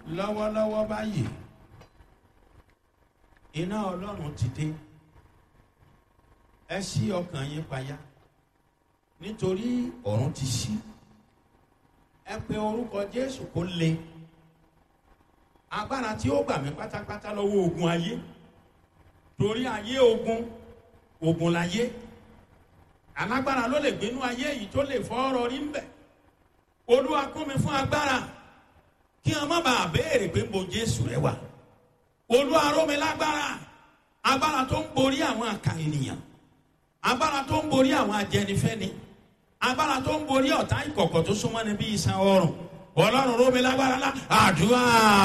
lọ́wọ́lọ́wọ́ báyìí iná ọlọ́run ti dé ẹ ṣí ọkàn yín payá nítorí ọ̀run ti ṣí ẹ pe orúkọ jésù kó le agbára tí ó gbà mí pátápátá lọ́wọ́ ogun ayé torí ayé ogun ogun láyé alágbára ló lè gbénú ayé yìí tó lè fọ́ ọ̀rọ̀ rí ń bẹ̀ olúwa kún mi fún agbára kí wọn má bàa béèrè pé bo jésù rẹ wà olúwa ró mi lágbára agbára tó ń borí àwọn àkà ènìyàn agbára tó ń borí àwọn ajẹnifẹni agbára tó ń borí ọ̀tá ìkọ̀kọ̀ tó súnmọ́ ni bí iṣan ọrùn ọlọ́run ró mi lágbára lá àdúrà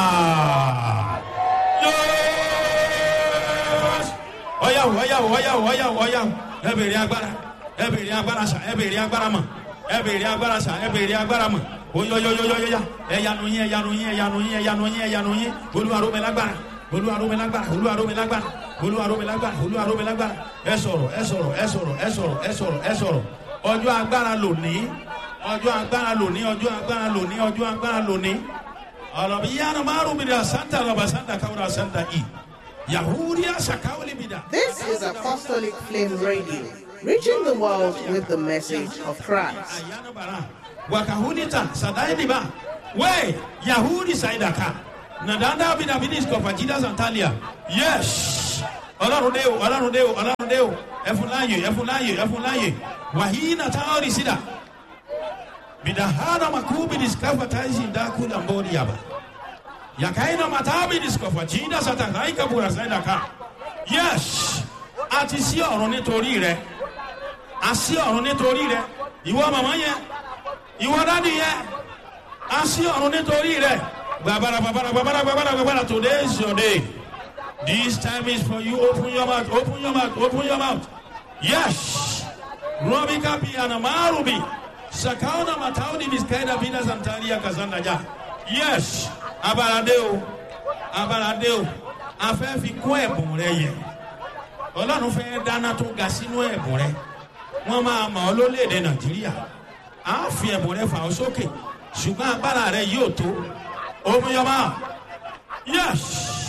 ọyàwó ọyàwó ọyàwó ọyàwó ọyàwó ẹ bèrè agbára ẹ bèrè agbára sà ẹ bèrè agbára mọ ẹ bèrè agbára sà ẹ bèrè agbára mọ oyoyoyoyoya ẹyanu yín ẹyanu yín ẹyanu yín ẹyanu yín ẹyanu yín olúwarome lágbára olúwarome lágbára olúwarome lágbára olúwarome lágbára olúwarome lágbára ẹ sọrọ ẹ sọrọ ẹ sọrọ ẹ sọrọ ẹ sọrọ ẹ sọrọ ọjọ agbára lòní ọjọ agbára lòní ọjọ agbára lòní ọjọ agbára lòní ọlọmọ yíyanu márùn mi dà santa lọba santa kawura santa i yahudiya sakawuli mi dà. This is Apostolic Flame Radio, reaching the world with the message of Christ. Ayanabara, wakahunita sadaidiba we yahudi saidaka nadanda bidabidis kọfajida santalia yes ọlọrun de o ọlọrun de o ọlọrun de o ẹfunláyè ẹfunláyè ẹfunláyè wàhíínà táwọn sídà bidahana makubidis kafataisi ndakula mbori yaba yakaina matabidis kọfajida satakaika bura saidaka yes àti sí ọ̀run nítorí rẹ àsí ọ̀run nítorí rẹ ìwọ màmá yẹn ìwọ dádì yẹn àsí ọ̀run nítorí rẹ gbàbàrà gbàbàrà gbàbàrà gbàbàrà gbàbàrà today is your day this time is for you open your mouth open your mouth open your mouth yes robi kapi anamarubi sakauna matauni miskaida bina santaria kazanda ja yes abalade o abalade o afẹ́ fi kún ẹ̀bùn rẹ yẹ ọlọ́run fẹ́ dáná tó ga sínú ẹ̀bùn rẹ wọ́n máa mọ̀ ọ́ lólèdè nàìjíríà á fi ẹ̀bùn rẹ fà ọ́ sókè ṣùgbọ́n agbára rẹ yóò tó omiyọba yes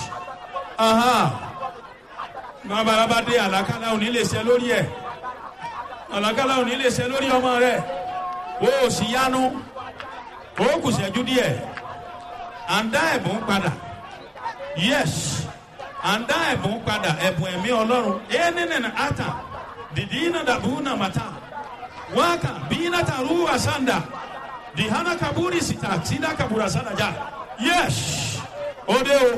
babalaba dé àlàkálà òní lè ṣe lórí ẹ àlàkálà òní lè ṣe lórí ọmọ rẹ o ò sì yánu o kù ṣẹ́jú díẹ̀ à ń dá ẹ̀bùn padà yes à ń dá ẹ̀bùn padà ẹ̀bùn ẹ̀mí ọlọ́run ẹ̀ nínú ata didina da buna mata waka bina taruwa sanda dihana kaburi sita sida kabura sanda ja yes ode o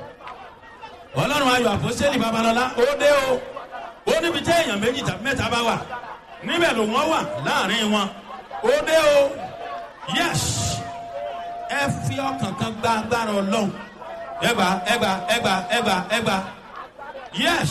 ọlọ́run ayọ̀ àpọ́sẹ́lì babalọ́lá ode o ó níbi tí èèyàn méjì tàbí mẹ́ta bá wà níbẹ̀ ló wọ́n wà láàrin wọn ode o yes ẹ fi ọkàn kan gba agbára ọlọ́run ẹgbà ẹgbà ẹgbà ẹgbà ẹgbà yes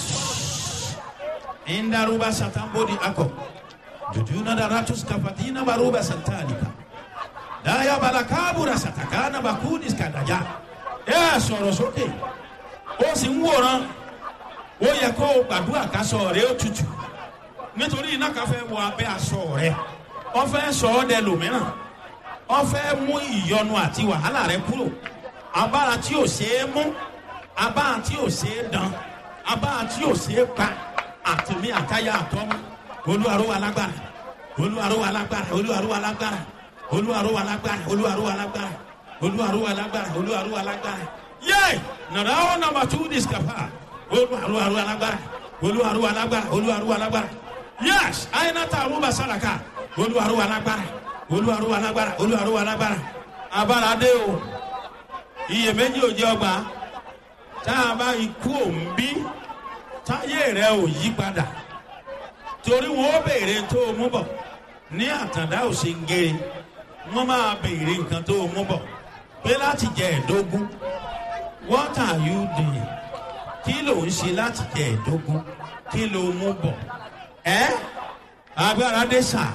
indaruba satambodi ako jujuna daratus kafatina baruba santalika daya balakabura satakana bakudis kadaja ẹ sọ̀rọ̀ sókè ó sì ń wòran ó yẹ kó o gbàdúrà ká sọ rẹ ó tutù nítorí iná kan fẹ́ wọ abẹ́ aṣọ rẹ wọ́n fẹ́ sọ ọ́ dẹ lòmíràn wọ́n fẹ́ mú ìyọnu àti wàhálà rẹ kúrò abára tí ò ṣeé mú abára tí ò ṣeé dán abára tí ò ṣeé pa àtìmí àtayá àtọ́mú olúwaró wa lágbára olúwaró wa lágbára olúwaró wa lágbára olúwaró wa lágbára olúwaró wa lágbára olúwaró wa lágbára olúwaró wa lágbára yé nàrà ó nàmbà tú discapa olúwaró wa lágbára olúwaró wa lágbára olúwaró wa lágbára yés àyìnàtà àrùbà sàràkà olúwaró wa lágbára olúwaró wa lágbára olúwaró wa lágbára abára dé o iyèméjì ò jẹ ọgbà tá a bá ikú òǹbí táyé rẹ ò yí padà torí wọn ó béèrè tó o mú bọ ní àtàndá ò ṣe ń gé wọn máa béèrè nǹkan tó o mú bọ pé láti jẹ ẹdógún what are you doing kí ló ń ṣe láti jẹ ẹdógún kí ló mú bọ ẹ agbára dé sà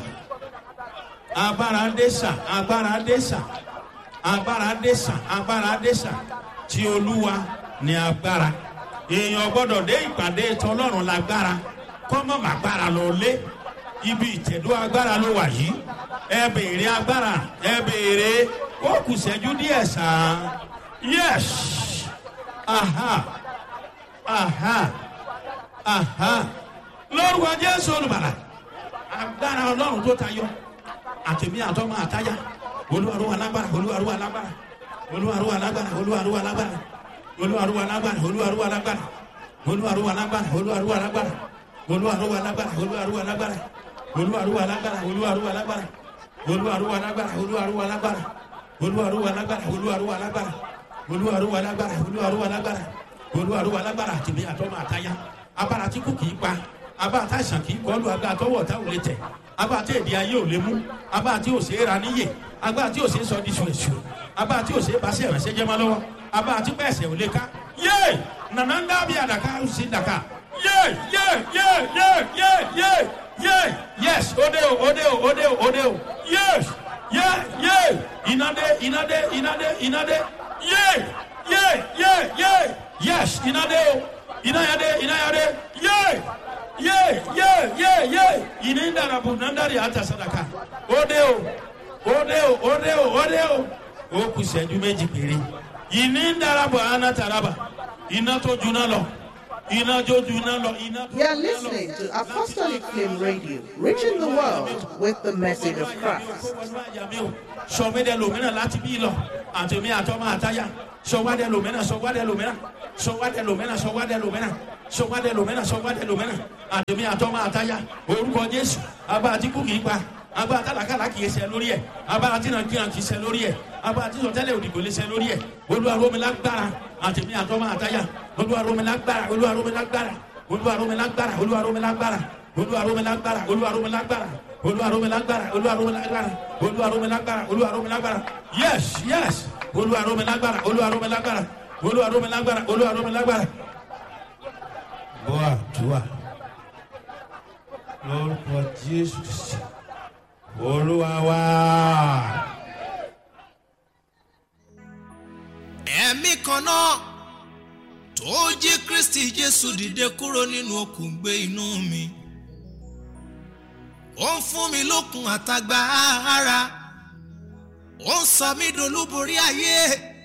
agbára dé sà agbára dé sà agbára dé sà agbára dé sà tí olúwa ní agbára èèyàn gbọ́dọ̀ dé ìpàdé tọlọ́run lágbára kọ́mọ̀ màgbára lọ lé ibi ìtẹ̀dó agbára ló wà yìí ẹ béèrè agbára ẹ béèrè ó kù sẹ́jú díẹ̀ sàn yes aha aha aha lórúkọ jésù olùbàlà agbára ọlọ́run tó tayọ àtẹ̀mí àtọ́mọ àtáyà olúwarúwa lágbára olúwarúwa lágbára olúwarúwa lágbára olúwarúwa lágbára olúwarúwa lágbára olúwarúwa lágbára olúwarúwa lágbára olúwarúwa lágbára olúwarúwa lágbára olúwarúwa lágbára olúwarúwa lágbára olúwarúwa lágbára olúwarúwa lágbára olúwarúwa lágbára olúwarúwa lágbára olúwarúwa lágbára olúwarúwa lágbára olúwarúwa lágbára olúwarúwa lágbára àtìmí àtọ́mọ àtáyà abára tí kò kìí pa abára tá àìsàn kìí kọlu agbára tọwọ́ ọ̀tá ò lè tẹ̀ abára tí èdè ayé ò lè mú abára tí ò ṣe é ra níyè abára tí ò ṣe é sọ di ṣùṣù abára tí ò ṣe é bá sí ẹ̀rẹ̀ṣẹ̀ jẹ́ mọ́ lọ́wọ́ abára tí pẹ̀sẹ̀ ò lè ká yé nànà ń dábì àdàkà ó sì dàkà yé yé yé yé yé yé yé yes òde o òde o òde o òde o yes yé yé ìnàdé ìnàdé ìnàdé ìnàdé yé yé yé yé yes ìnàdé o ìnàyàdé ìnàyàdé yé yé yé yé yé ìní dàrabù nàndàrí àtàsádàkà òde o òde o òde o òde o ó kù sẹ́jú méjì péré ìní dàrabù ànátàràbà iná tó juná lọ iná tó juná lọ iná tó You are juná lọ. listening to Apostolic Flame Radio, reaching the world with the message of Christ. sọ̀wédẹ lòmínà láti bí lọ àtẹ̀mí àtọ́mọ àtayá sọ̀wádẹ lòmínà sọ̀wádẹ lòmínà sọ̀wádẹ lòmínà sọ̀wádẹ lòmínà sọ̀wádẹ lòmínà sọ̀wádẹ lòmínà àtẹ̀mí àtọ́mọ àtayá orúkọ jésù abá àtìkú kìí pa abá àtàlàkàlà kìí ṣe lórí ẹ abá àtìnàkìnà kìí ṣe lórí ẹ abá àtìsọtẹlẹ òdìgbò lè ṣe lórí ẹ olúwaromilágbára àtẹ̀mí àtọ́mọ àtayá olúwaromilágbára olúwaromilágbára olúwaromilágbára olúwaromilágbára olúwaromilágbára olúwaromilágbára olúwaromilágbára olúwaromilágbára olúwaromilágbára olúwaromilágbára yes yes olúwaromilágbára olúwaromilágbára olúwaromilágbára olúwaromilágbára. bọ́à dùà lórúkọ jésù kristi olúwa wá. ẹ̀mí kan náà tó jí kristi jésù dìde kúrò nínú òkun gbé inú mi ó ń fún mi lókun àtagbára ó ń sọ mí dolúborí ayé